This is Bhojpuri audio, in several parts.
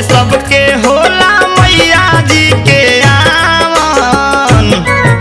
सबके होला मैया जी के आवन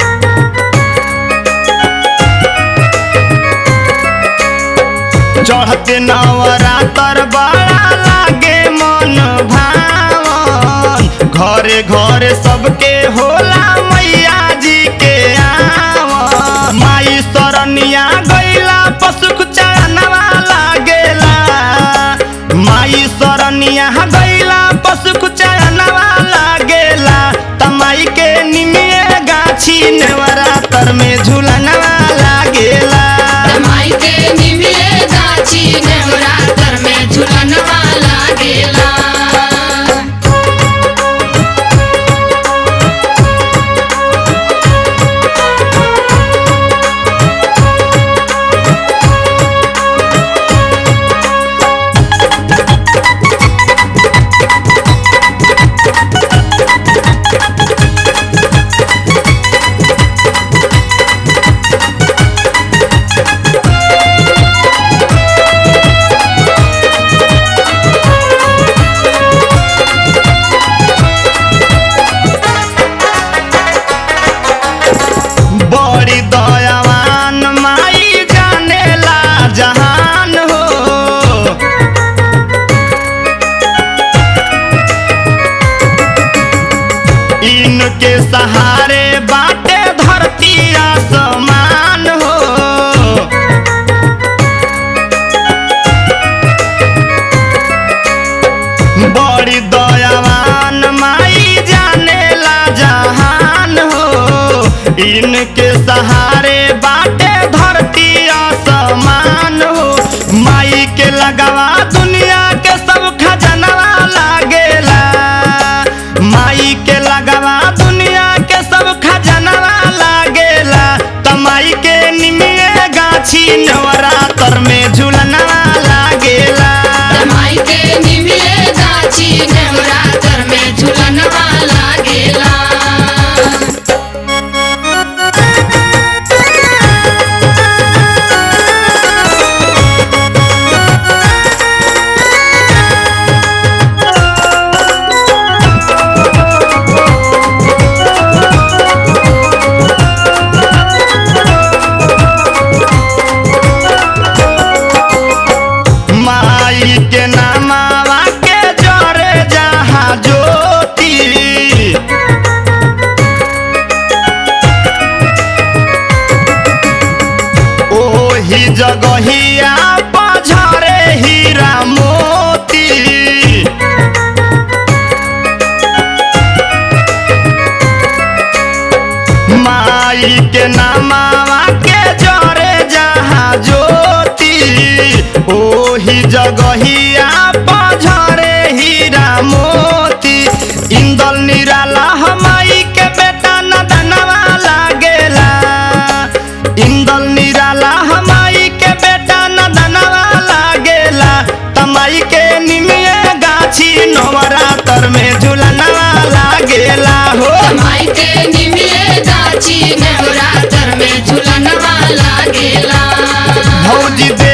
चढ़ते नवरातर बड़ा लागे मन भावन घरे घरे सबके होला मैया जी के आवन माई सरनिया गैला पशु चरणवा लागेला माई सरनिया गैला पशु चरणवा लागेला तमाई के निमिए गाछी नवरातर में झूलनवा लागेला माई के निमिले गाछी नवरात्र में झुलनवा लागेला बड़ी दयावान माई जानेला जहान हो इनके सहारे बाटे धरती आसमान हो बड़ी दयावान माई जानेला जहान हो इनके सहारे बाटे धरती आसमान हो माई के लगवा दुनिया के सब खजनवा लागेला माई के लगवा दुनिया के सब खजनवा लागेला तमाई के निमिए गाछी नवरातर में झूलनवा लागेला माई के निमिले गाछी नवरात्र में झुलनवा लागेला माई के नामावा के जरे जहाँ ज्योति ओही जगहिया पझरे हीरा मोती माई के नामावा के जरे जहाँ ज्योति ओही जगहिया पझरे हीरा मोती इंदल निराला हमाई के बेटा नदनवा लागेला इंदल निराला हमाई के बेटा नदनवा लागेला तमाई के निमिए गाछी नवरातर में झूलनवा लागेला हो माई के निमिले गाछी नवरात्र में झुलनवा लागेला भौजी दे